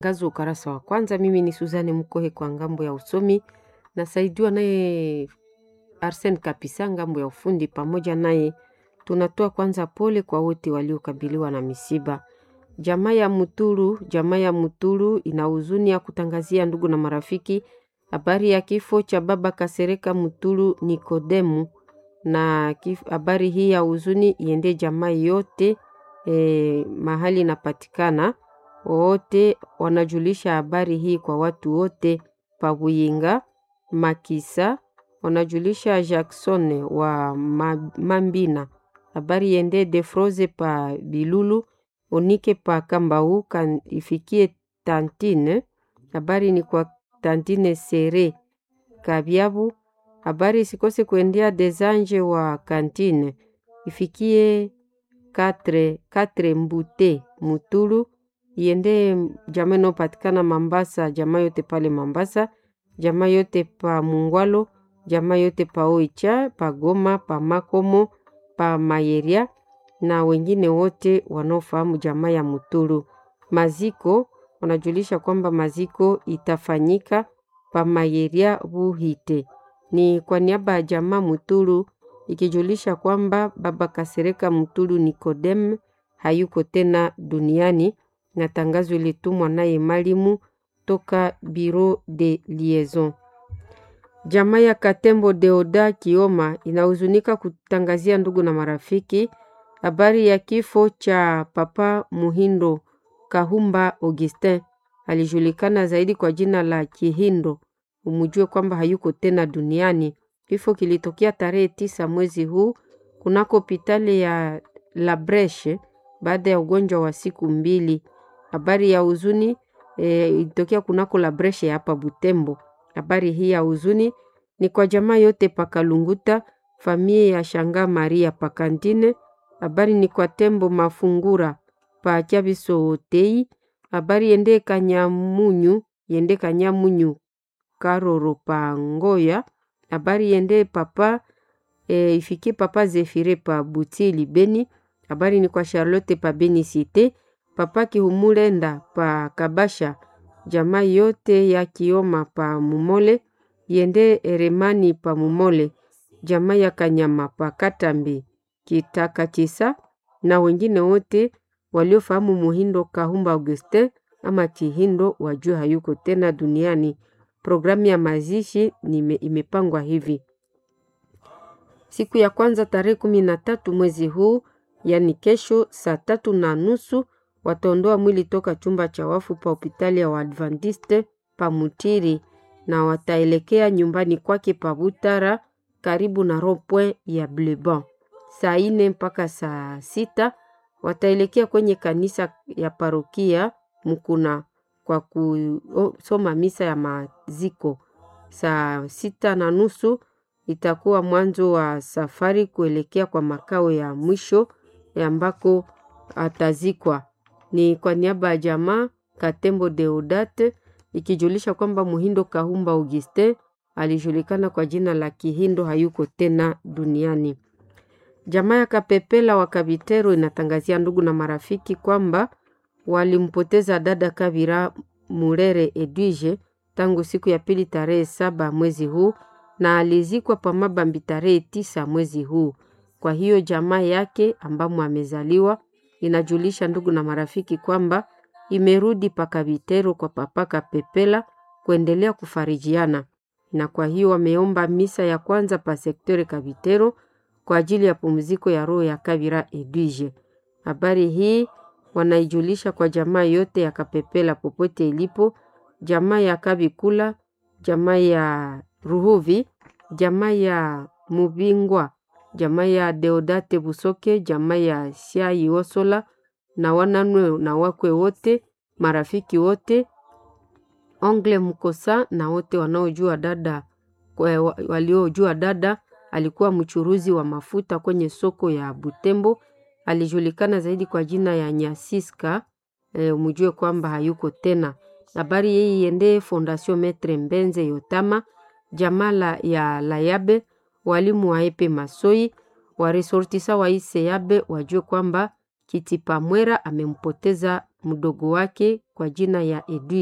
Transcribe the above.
Gazo ukarasa wa kwanza. Mimi ni Suzane Mkohe kwa ngambo ya usomi, nasaidiwa naye Arsen Kapisa ngambo ya ufundi. Pamoja naye tunatoa kwanza pole kwa wote waliokabiliwa na misiba. Jamaa ya Mutulu, jamaa ya Mutulu ina huzuni ya kutangazia ndugu na marafiki habari ya kifo cha baba Kasereka Mutulu Nikodemu, na habari hii ya huzuni iende jamaa yote eh, mahali inapatikana wote wanajulisha habari hii kwa watu wote Pabuyinga Makisa, wanajulisha Jackson wa Mambina, habari yende Defroze pa Bilulu Onike pa Kambau kan ifikie Tantine, habari ni kwa Tantine Sere Kabyabu, habari isikose kuendea Desanje wa Kantine ifikie Katre, Katre Mbute Mutulu iende jamaa inayopatikana Mambasa, jamaa yote pale Mambasa, jamaa yote pa Mungwalo, jamaa yote pa Oicha, pa Goma, pa Makomo, pa Mayeria na wengine wote wanaofahamu jamaa ya Mutulu. Maziko wanajulisha kwamba maziko itafanyika pa Mayeria Buhite. Ni kwa niaba ya jamaa Mutulu ikijulisha kwamba baba Kasereka Mutulu Nikodem hayuko tena duniani na tangazo ilitumwa naye Malimu toka Bureau de Liaison. Jamaa ya Katembo Deoda Kioma inahuzunika kutangazia ndugu na marafiki habari ya kifo cha papa Muhindo Kahumba Augustin, alijulikana zaidi kwa jina la Kihindo. Umujue kwamba hayuko tena duniani. Kifo kilitokea tarehe tisa mwezi huu kunako hospitali ya La Breche baada ya ugonjwa wa siku mbili. Habari ya huzuni e, ilitokea kunako La Breche hapa Butembo. Habari hii ya huzuni ni kwa jamaa yote pakalunguta, familia ya Shanga Maria Pakantine. Habari ni kwa Tembo Mafungura pa Chabiso Otei. Habari yende Kanyamunyu, yende Kanyamunyu Karoro pa Ngoya. Habari yende papa e, ifikie papa Zefire pa Butili Beni. Habari ni kwa Charlotte pa Beni Cité, papa Kihumulenda pa Kabasha, jamaa yote ya Kioma pa Mumole, yende Eremani pa Mumole, jamaa ya Kanyama pa Katambi Kitaka Chisa na wengine wote waliofahamu Muhindo Kahumba Augustin ama Kihindo wajue hayuko tena duniani. Programu ya mazishi nime, imepangwa hivi: siku ya kwanza tarehe kumi na tatu mwezi huu, yani kesho saa tatu na nusu wataondoa mwili toka chumba cha wafu pa hospitali ya Waadventiste pa Mutiri na wataelekea nyumbani kwake pa Butara karibu na rond-point ya Bleban. Saa ine mpaka saa sita wataelekea kwenye kanisa ya parokia Mukuna kwa kusoma misa ya maziko. Saa sita na nusu itakuwa mwanzo wa safari kuelekea kwa makao ya mwisho ambako atazikwa. Ni kwa niaba ya jamaa Katembo Deodate ikijulisha kwamba Muhindo Kahumba Augustin alijulikana kwa jina la Kihindo hayuko tena duniani. Jamaa ya Kapepela wa Kabitero inatangazia ndugu na marafiki kwamba walimpoteza dada Kabira Murere Edwige tangu siku ya pili tarehe saba mwezi huu na alizikwa pa Mabambi tarehe tisa mwezi huu. Kwa hiyo jamaa yake ambamo amezaliwa inajulisha ndugu na marafiki kwamba imerudi pa Kabitero kwa papa Kapepela kuendelea kufarijiana, na kwa hiyo wameomba misa ya kwanza pa sektore Kabitero kwa ajili ya pumziko ya roho ya Kabira Edwige. Habari hii wanaijulisha kwa jamaa yote ya Kapepela popote ilipo, jamaa ya Kabikula, jamaa ya Ruhuvi, jamaa ya Mubingwa, jamaa ya Deodate Busoke, jamaa ya Siai Osola na wananwe na wakwe wote, marafiki wote, Ongle Mkosa na wote wanaojua dada, waliojua dada alikuwa mchuruzi wa mafuta kwenye soko ya Butembo. Alijulikana zaidi kwa jina ya Nyasiska. E, mjue kwamba hayuko tena. Habari hii iende Fondation Metre Mbenze Yotama, jamala ya Layabe, walimu wa Epe Masoi, waresortisa wa Iseyabe wajue kwamba Kitipamwera amempoteza mdogo wake kwa jina ya Edwin.